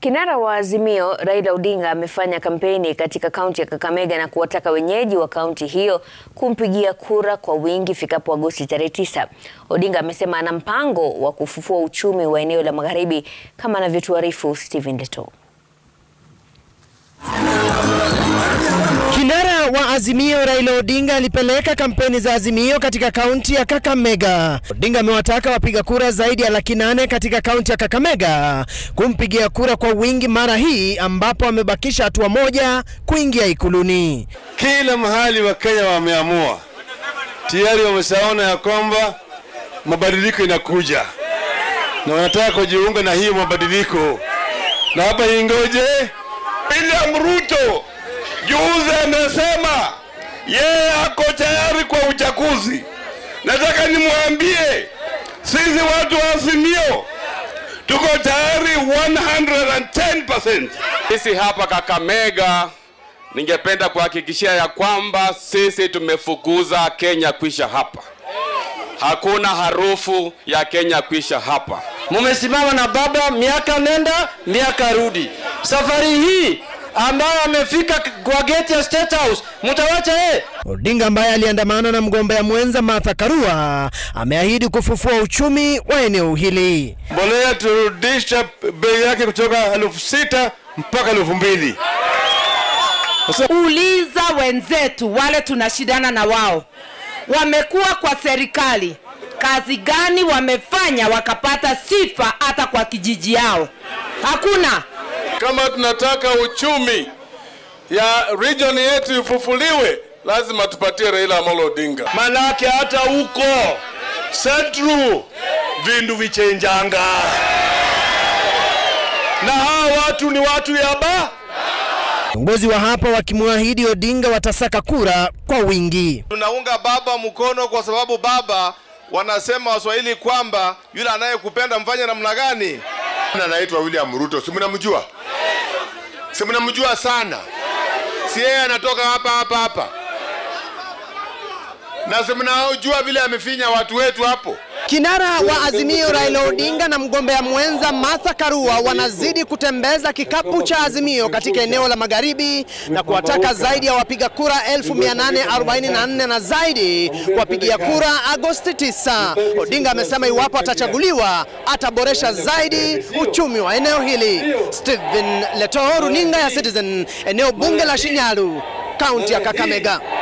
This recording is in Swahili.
Kinara wa Azimio Raila Odinga amefanya kampeni katika kaunti ya Kakamega na kuwataka wenyeji wa kaunti hiyo kumpigia kura kwa wingi ifikapo Agosti tarehe tisa. Odinga amesema ana mpango wa kufufua uchumi wa eneo la Magharibi kama anavyotuarifu Stephen Leto. Kinara wa Azimio Raila Odinga alipeleka kampeni za Azimio katika kaunti ya Kakamega. Odinga amewataka wapiga kura zaidi ya laki nane katika kaunti ya Kakamega kumpigia kura kwa wingi mara hii ambapo amebakisha hatua moja kuingia ikuluni. Kila mahali wa Kenya wameamua tayari, wameshaona ya kwamba mabadiliko inakuja na wanataka kujiunga na hiyo mabadiliko, na hapa ingoje William Ruto juzi amesema yeye ako tayari kwa uchaguzi. Nataka nimwambie sisi watu wa Azimio tuko tayari 110%. Sisi hapa Kakamega, ningependa kuhakikishia ya kwamba sisi tumefukuza Kenya kwisha hapa. Hakuna harufu ya Kenya kwisha hapa. Mumesimama na baba miaka nenda miaka rudi. Safari hii ambayo amefika kwa gate ya State House mtawacha yeye. Odinga ambaye aliandamana na mgombea mwenza Martha Karua ameahidi kufufua uchumi wa eneo hili. Mbolea turudisha bei yake kutoka elfu sita mpaka elfu mbili. Uliza wenzetu wale tunashindana na wao, wamekuwa kwa serikali, kazi gani wamefanya wakapata sifa hata kwa kijiji yao? Hakuna. Kama tunataka uchumi ya region yetu ifufuliwe, lazima tupatie Raila Amolo Odinga. Manake hata huko Central vindu vichenjanga, na hawa watu ni watu ya ba Viongozi wa hapa wakimwahidi Odinga watasaka kura kwa wingi. Tunaunga baba mkono kwa sababu baba, wanasema Waswahili kwamba yule anayekupenda mfanye namna gani? Anaitwa William Ruto, si mnamjua? Si mnamjua sana? Si yeye anatoka hapa hapa hapa, na si mnajua vile amefinya watu wetu hapo. Kinara wa Azimio Raila Odinga na mgombea mwenza Martha Karua wanazidi kutembeza kikapu cha Azimio katika eneo la Magharibi na kuwataka zaidi ya wapiga kura 1844 na zaidi kuwapigia kura Agosti 9. Odinga amesema iwapo atachaguliwa ataboresha zaidi uchumi wa eneo hili. Stephen Leto, runinga ya Citizen, eneo bunge la Shinyalu, kaunti ya Kakamega.